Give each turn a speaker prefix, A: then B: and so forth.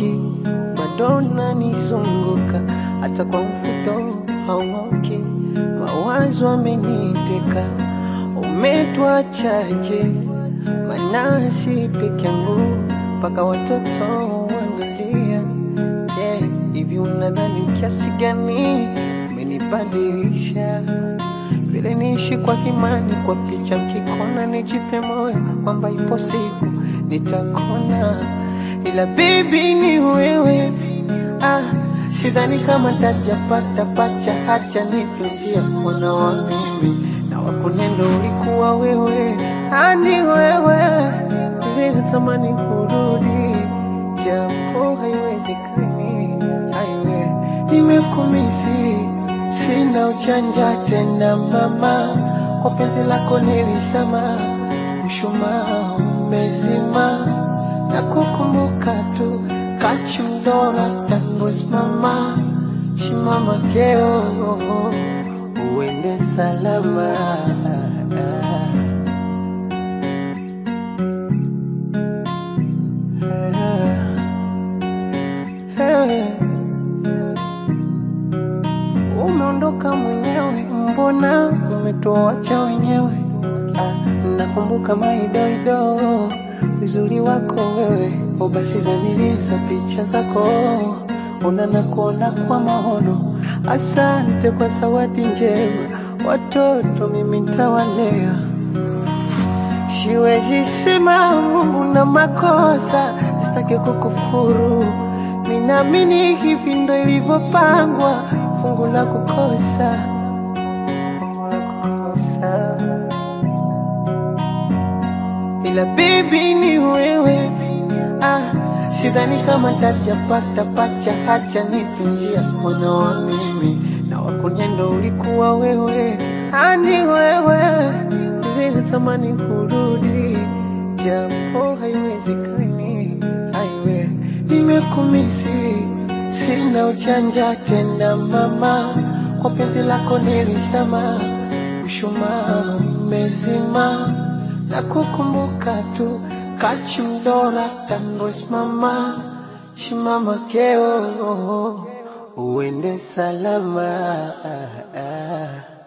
A: hauchoki, bado unanizunguka, hata kwa mfuto hauoki, mawazo ameniteka, umetuachaje? Manasi peke yangu mpaka watoto wanalia. Yeah, hivi unadhani kiasi gani umenibadilisha? Vile niishi kwa imani, kwa picha nkikona, nijipe moyo kwamba ipo siku nitakona, ila bibi ni wewe. Ah, sidhani kama tajapata pacha, hacha nitunzie mwana wa mimi na wakunendo ulikuwa wewe, ani wewe vile natamani kurudi, japo haiwezekani. Haiwe nimekumisi, sina uchanja tena mama, kwa penzi lako nilisema, mshumaa umezima na kukumbuka tu kachimdola tandosimama chimama keo uende salama Umeondoka mwenyewe, mbona umetuacha wenyewe? Ah, nakumbuka maidoido uzuri wako wewe, o basi zaniliza picha zako, ona na kuona kwa maono. Asante kwa zawadi njema, watoto mimi ntawalea. Siwezi sema Mungu na makosa, sitaki kukufuru. Ninaamini hivi ndo ilivyopangwa, fungu la kukosa, fungu la kukosa. Ila bibi ni wewe, ah, sidhani kama tajapata pacha, hacha nitunzia mwana wa mimi na wakunyendo ulikuwa wewe, ani wewe vile natamani kurudi, japo haiwezekani. Haiwe nimekumisi, sina uchanja tena mama, kwa penzi lako nilisema, mshumaa umezima na kukumbuka tu kachimdola tandosimama chimama keo uende salama